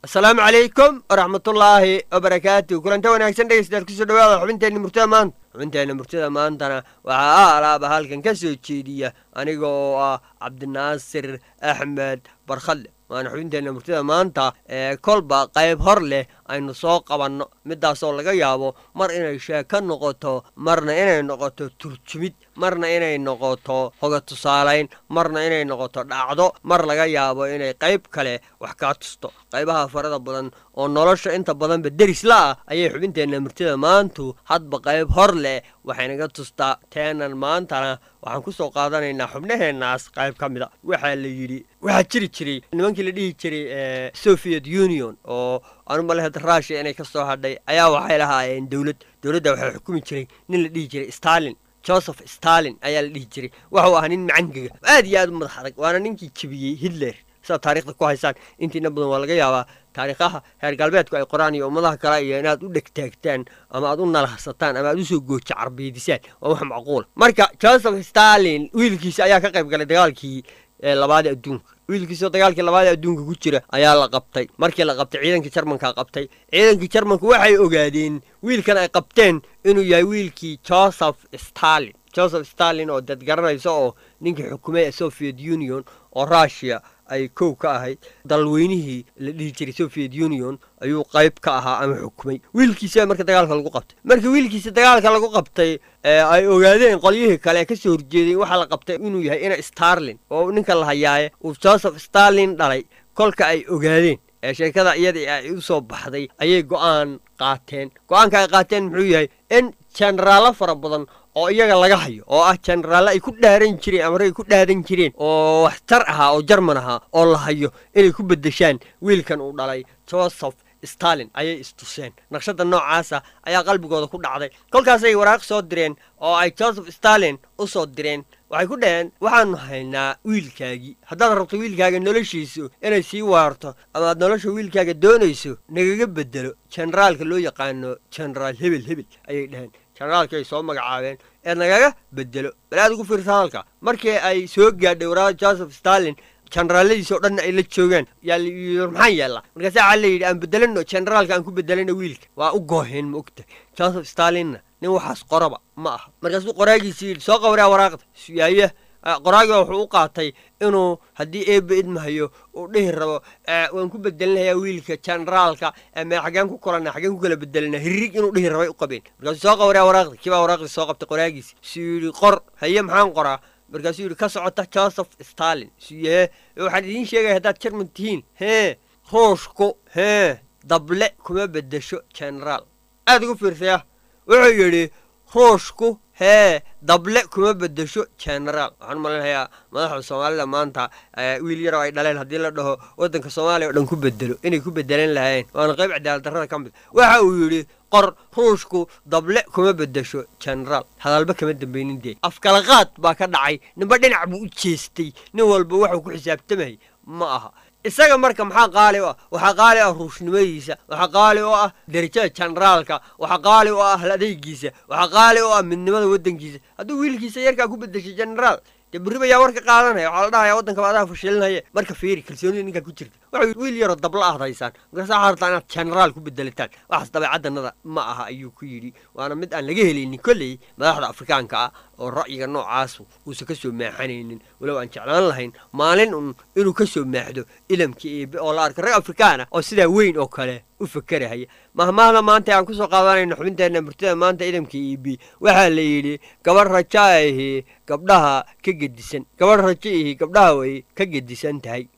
asalaamu calaykum waraxmatullaahi wabarakaatu kulanta wanaagsan dhegeystayaal kusoo dhawaada xubinteenna murtada maanta xubinteenna murtada maantana waxaa a alaaba halkan ka soo jeediya aniga oo ah cabdinaasir axmed barkhadle waana xubinteenna murtada maanta ee kolba qayb hor leh aynu soo qabanno midaasoo laga yaabo mar inay sheeko noqoto marna inay noqoto turjumid marna inay noqoto hoga tusaalayn marna inay noqoto dhacdo mar laga yaabo inay qayb kale wax kaa tusto qaybaha farada badan oo nolosha inta badanba deris la ah ayay xubinteenna murtida maantu hadba qayb hor leh waxaynaga tustaa teenan maantana waxaan ku soo qaadanaynaa xubnaheennaas qayb ka mid a waxaa la yidhi waxaa jiri jiray nimankii la dhihi jiray soviet union oo anu malehad rushia inay ka soo hadhay ayaa waxay lahaayeen dowlad dowladda waxaa xukumi jiray nin la dhihi jiray stalin joseph stalin ayaa la dhihi jiray waxuu ahaa nin macangiga aad iyo aad u madax adag waana ninkii jebiyey hitler sidaad taarikhda ku haysaan intiina badan waa laga yaabaa taariikhaha reer galbeedku ay qoraan iyo ummadaha kale iyo inaad u dhegtaagtaan ama aad u nalahsataan ama aad usoo gooja carbeedisaan waa wax macquula marka joseph stalin wiilkiisa ayaa ka qayb galay dagaalkii labaada adduunka wiilkiisoo dagaalkii labaada adduunka ku jira ayaa la qabtay markii la qabtay ciidankii jarmanka qabtay ciidankii jarmanku waxay ogaadeen wiilkan ay qabteen inuu yahay wiilkii joseph stalin joseph stalin oo dad garanaysa oo ninkii xukumay soviet union oo rushia ay kow ka ahayd dalweynihii la dhihi jiray soviet union ayuu qayb ka ahaa ama xukumay wiilkiisa marka dagaalka lagu qabtay marka wiilkiisa dagaalka lagu qabtay ay ogaadeen qolyihii kale ee kasoo horjeeday waxaa la qabtay inuu yahay ina starlin oo ninka la hayaaye uu joseph starlin dhalay kolka ay ogaadeen ee sheekada iyadii ay u soo baxday ayay go'aan qaateen go'aanka ay qaateen muxuu yahay in jenaraallo fara badan oo iyaga laga hayo oo ah jenaraalle ay ku dhaaran jireen ama ragay ku dhaadan jireen oo waxtar ahaa oo jarman ahaa oo la hayo inay ku beddeshaan wiilkan uu dhalay joseph stalin ayay istuseen naqshadda noocaasa ayaa qalbigooda ku dhacday kolkaasay waraaq soo direen oo ay joseph stalin u soo direen waxay ku dhaheen waxaanu haynaa wiilkaagii haddaad rabto wiilkaaga noloshiisu inay sii waarto ama aad nolosha wiilkaaga doonayso nagaga beddelo jenaraalka loo yaqaano jenaraal hebel hebel ayay dhaheen jenaraalkii ay soo magacaabeen ee nagaga beddelo bal aad ugu fiirsa halka markii ay soo gaadhay waraaqda joseph stalin jenaraalladiis oo dhanna ay la joogaan yaa maxaa yeella markaasa waxaa la yidhi aan beddelano jenaraalka aan ku beddelano wiilka waa u gooheen ma ogta joseph stalinna nin waxaas qoraba ma aha markaasuu qoraagiisi yidhi soo qawraa waraaqda yaaye qoraagiba wuxuu u qaatay inuu haddii eebe idmahayo uu dhihi rabo waan ku bedelinayaa wiilka jenaraalka mee xaggeen ku kolana xaggeen ku kala bedelina hirrig inuu dhihi rabay u qabeen markaasuu soo qawraa waraaqda kibaa waraaqdii soo qabtay qoraagiisi suu yidhi qor haye maxaan qoraa markaasuu yidhi ka socota joseph stalin suyee waxaan idiin sheegaya haddaad jarman tihiin hee ruushku hee dable kuma beddesho jenaraal aad ugu fiirsaya wuxuu yidhi ruushku hee dable kuma beddesho jenaraal waxaan u malaynayaa madaxda soomaalida maanta wiil yaroo ay dhaleen haddii la dhaho waddanka soomaaliya o dhan ku bedelo inay ku bedelan lahayn waana qayb cadaalad darrada ka mid waxa uu yidhi qor ruushku dable kuma beddesho jenaraal hadalba kama dambaynin dee afkalaqaad baa ka dhacay ninba dhinac buu u jeestay nin walba waxuu ku xisaabtamayay ma aha isaga marka maxaa qaali u ah waxaa qaali ah ruushnimadiisa waxaa qaali u ah derajada jenaraalka waxaa qaali u ah hal adeygiisa waxaa qaali u ah midnimada waddankiisa hadduu wiilkiisa yarkaa ku beddeshay jenaraal dee berriba yaa warka qaadanaya waxaa la dhahaya waddankaba adaa fashilinaya marka fiiri kalsoonida ninkaa ku jirta waxa wiil yaroo dabla aad haysaan markaasa waxaa rabtaa inaad jenaraal ku bedelataan waxaas dabeecaddanada ma aha ayuu ku yidhi waana mid aan laga helaynin kolley madaxda afrikaanka ah oo ra'yiga noocaasu uusan ka soo maaxanaynin walow aan jeclaan lahayn maalin un inuu ka soo maaxdo ilamka eebe oo la arka rag afrikaana oo sidaa weyn oo kale u fakerahaya mahmaahda maanta aan ku soo qaadanayno xubinteenna murtida maanta idamka eebe waxaa la yidhi gabadh raja ahi gabdhaha ka gedisan gabadh rajo ihi gabdhaha way ka gedisan tahay